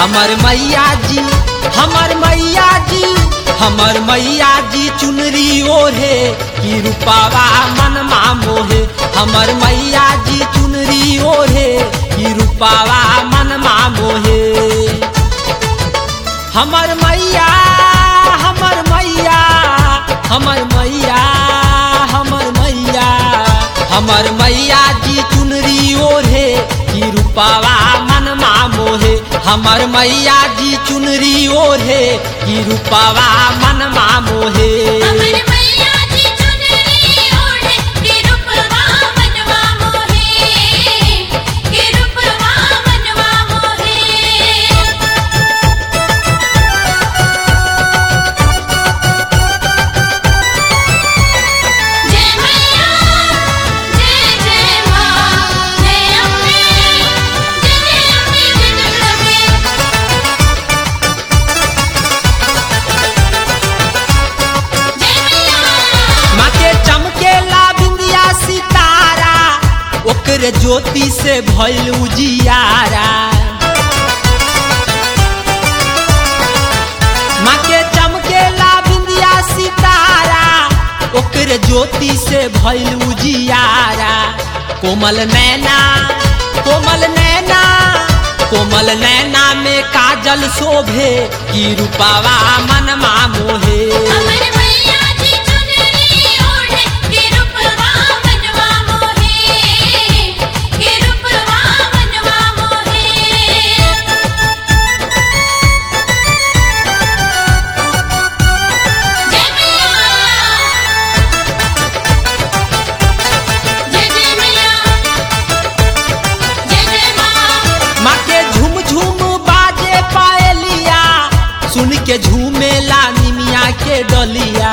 हमर मैया जी हमर मैया जी हमर मैया जी चुनरी ओढ़े की रूपावा मनमा मोहे हमर मैया जी चुनरी ओढ़े की रूपावा मनमा मोहे हमर मैया हमर मैया हमर मैया हमर मैया हमर मैया जी चुनरी ओढ़े की रूपावा मनमा मोहे हमर मैया जी चुनरी ओढ़े की रूपावा मनमा मोहे हमर मैया जी चुनरी ओढ़े के रूपवा मनवा मोहे के रूपवा मनवा मोहे जय मैया जय जय मां जय अम्बे जय जय अम्बे जय जगदम्बे जय मैया माँ के चमकेला बिंदिया सितारा ओकर ज्योति से भइल उजियारा माँ के चमकेला बिंदिया सितारा ओकर ज्योति से भइल उजियारा कोमल नैना कोमल नैना कोमल नैना में काजल शोभे की रूपावा मनमा मोहे हमर मैया जी चुनरी ओढ़े के रूपवा मनवा मोहे के रूपवा मनवा मोहे जय मैया जय जय मैया जय जय मां माँ के झूम झूम बाजे पायलिया सुन के झूमेला निमिया के डलिया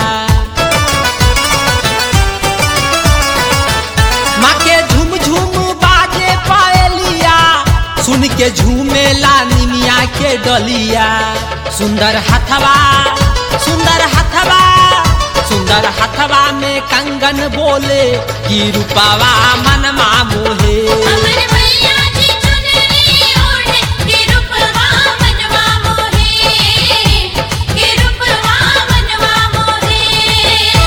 माँ के झूम झूम बाजे पायलिया सुन के झूमेला निमिया के डलिया सुंदर हथवा सुंदर हथवा सुंदर हथवा में कंगन बोले की रूपावा मनमा मोहे हमर मैया जी चुनरी ओढ़े के रूपवा मनवा मोहे के रूपवा मनवा मोहे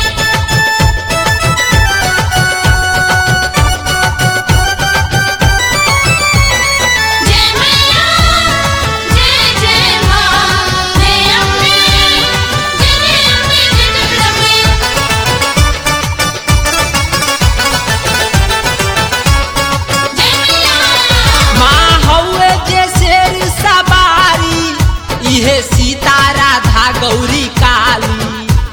जय मैया जय जय मां जय अम्बे जय जय अम्बे जय जगदम्बे जय मैया माँ हौवे जे शेर सवारी इहे सीता राधा गौरी काली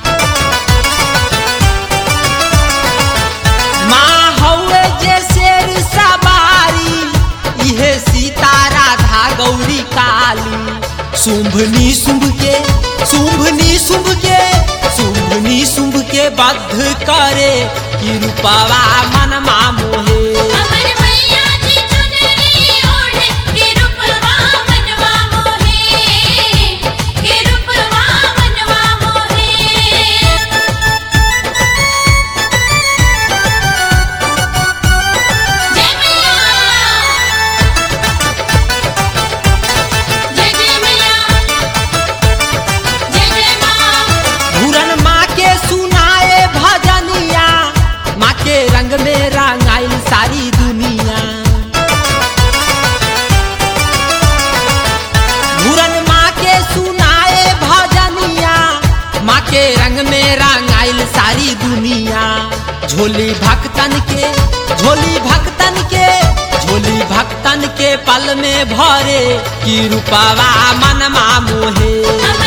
माँ हौवे जे शेर सवारी इहे सीता राधा गौरी काली शुंभनी शुंभ के शुंभनी शुंभ के शुंभनी शुंभ के बद्ध करे की रूपावा मनमा मोहे हमर मैया जी चुनरी ओढ़े के रूपवा मनवा मोहे के रूपवा मनवा मोहे जय मैया जय जय मैया जय जय मां घूरन माँ के सुनाए भजनिया माँ के रंग में रंगाइल सारी दुनिया घूरन माँ के सुनाए भजनिया माँ के रंग में रंगाइल सारी दुनिया झोली भक्तन के झोली भक्तन के झोली भक्तन के पल में भरे की रूपावा मनमा मोहे हमर